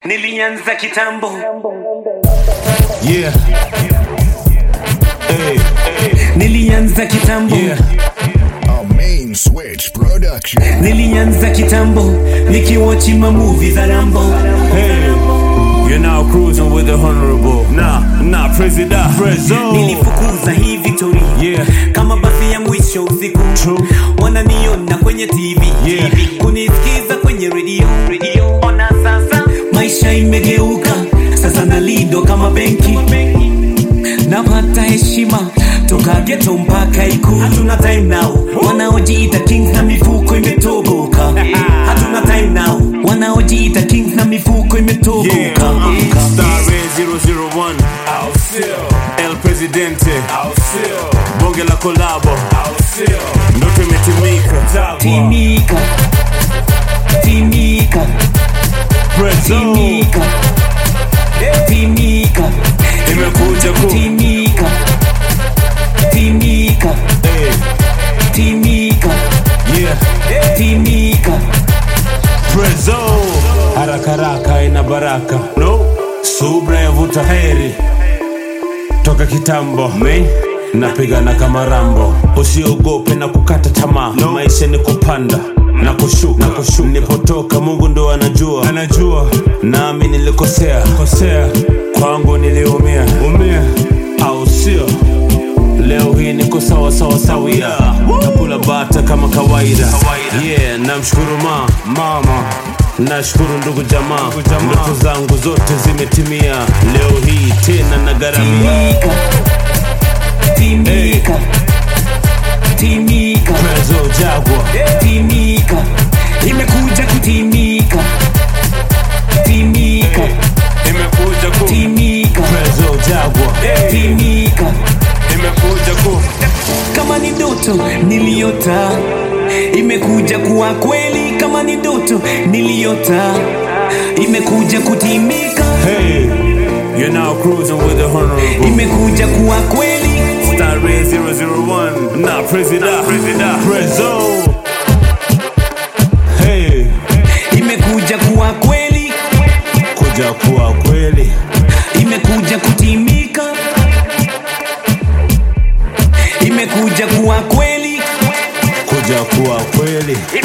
nilianza kitambo Yeah. Hey, nilianza kitambo yeah. A main switch production. nilianza kitambo nikiwachi mamuvi za rambo Hey. You're now cruising with the honorable. Nah, nah, President. Prezzo. nilifukuza hii victory Yeah. kama basi ya mwisho usiku True. wananiona kwenye tv Yeah. TV. kunisikiza kwenye redio redio ona sasa maisha imegeuka sasa nalido kama benki napata heshima toka geto mpaka ikulu hatuna time now wanaojiita kings na mifuko imetoboka hatuna time now wanaojiita kings na mifuko imetoboka Yeah. Star Ray 001. El Presidente. Bonge la kolabo. Ndoto imetimika. timika timika Prezzo. timika timika Imekuja ku. timika timika Hey. timika Yeah. timika Prezzo. Haraka haraka ina baraka. No. Subra yavuta heri. Toka kitambo. Me. Napigana kama rambo. Usiogope na kukata tamaa. No. Maisha ni kupanda na kushuka. Na kushuka. Nipotoka Mungu ndo anajua. Anajua. Nami nilikosea. Kosea. Kwangu niliumia. Umia. Au sio? Leo hii niko sawa sawa sawia nakula bata kama kawaida yeah namshukuru ma mama nashukuru ndugu jamaa ndoto zangu zote zimetimia leo hii tena na garamia timika timika timika prezo jagwa timika imekuja kutimika timika imekuja ku timika prezo jagwa timika imekuja ku kama ni ndoto niliota imekuja kuwa kweli kama ni ndoto niliota imekuja kutimika hey you're now cruising with the honorable imekuja kuwa kweli Star Ray 001 na president prezo hey imekuja kuwa kweli kuja kuwa kweli imekuja kutimika imekuja kuwa kweli kuja kuwa kweli